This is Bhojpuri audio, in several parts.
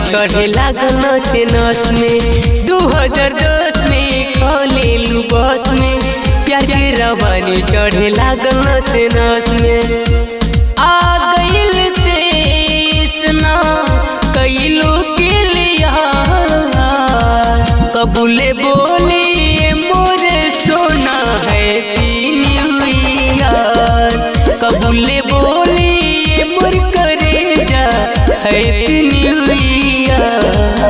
चढ़े लागल नस नस में दू हजार दस में खोलेलू बस में प्यार के रवानी चढ़े लागल नस नस में आ गइल तेस ना कइलो के लिया कबूले बोले मोरे सोना है न्यू ईयर कबूले बोले मोर करे जा है न्यू ईयर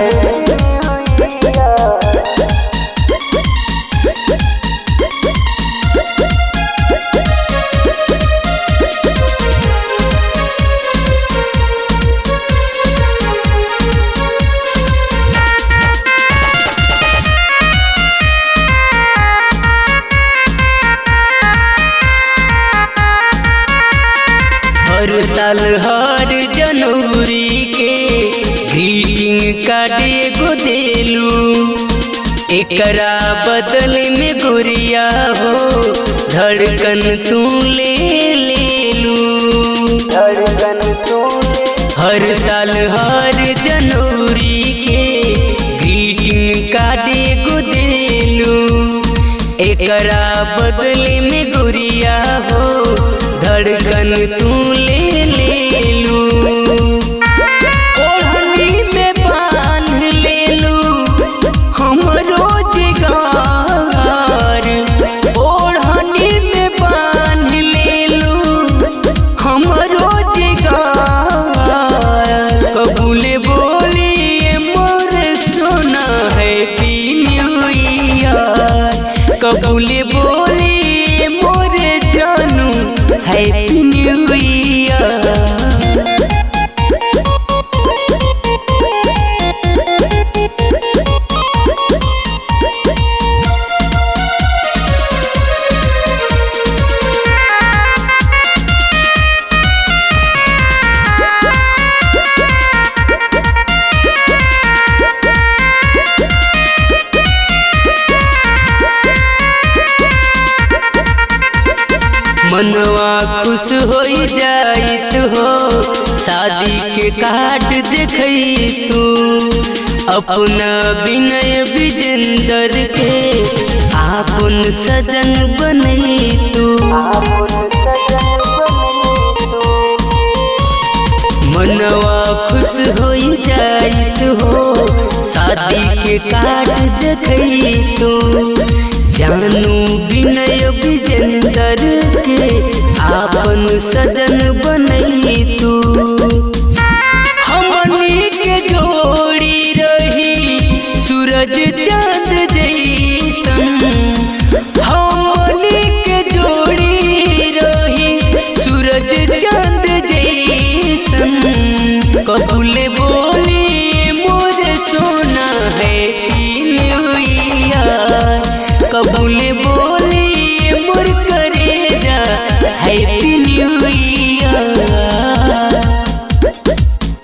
हर साल हर जनवरी के ग्रीटिंग कार्ड एगो देलू एकरा बदल में गुड़िया हो धड़कन तू ले लेलू धड़कन तू हर साल हर जनवरी के ग्रीटिंग कार्ड एगो देलू एकरा बदल में गुड़िया हो धड़कन तू ले लेलू ओढ़नी में बांध लेलू हमरो जिगार ओढ़नी में बांध लेलू हमरो जिगार कबूले बोलिए मोर सोना है न्यू ईयर कबूले बोलिए मोर जानू है न्यू ईयर मनवा खुश हो जाइत हो शादी के कार्ड देखई तू अपना विनय विजेंदर के आपन सजन बनई तू आपन सजन बने तू मनवा खुश हो जाइत हो शादी के कार्ड देखई तू जानू विनय विजेंदर के आपन सजन बनई तू हमनी के जोड़ी रही सूरज चांद